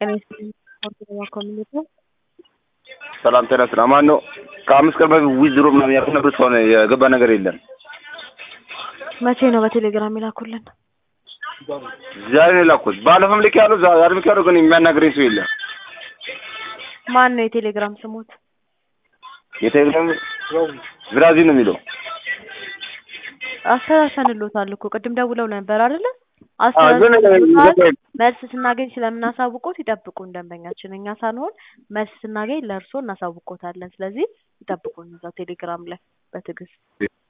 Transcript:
ጤና ይስጥልኝ ኦርቶዶክስ ኮሚኒቲ ሰላም ጤና ይስጥልኝ። ማን ነው? ከአምስት ቀን በፊት ዊዝድሮ ምናምን ያልኩት ነበር። እስካሁን የገባ ነገር የለም። መቼ ነው በቴሌግራም የላኩልን? ዛሬ ነው የላኩት። ባለፈም ልክ ያለው ዛሬ ልክ ያለው ግን የሚያናግረኝ ሰው የለም። ማን ነው የቴሌግራም ስሞት? የቴሌግራም ብራዚል ነው የሚለው። አስተሳሰንሎታል እኮ ቅድም ደውለው ነበር አይደለ? ግን አስተሳሰንሎታል። መልስ ስናገኝ ስለምናሳውቆት ይጠብቁን ደንበኛችን። እኛ ሳንሆን መልስ ስናገኝ ለእርስዎ እናሳውቆታለን። ስለዚህ ይጠብቁን እዛው ቴሌግራም ላይ በትዕግስት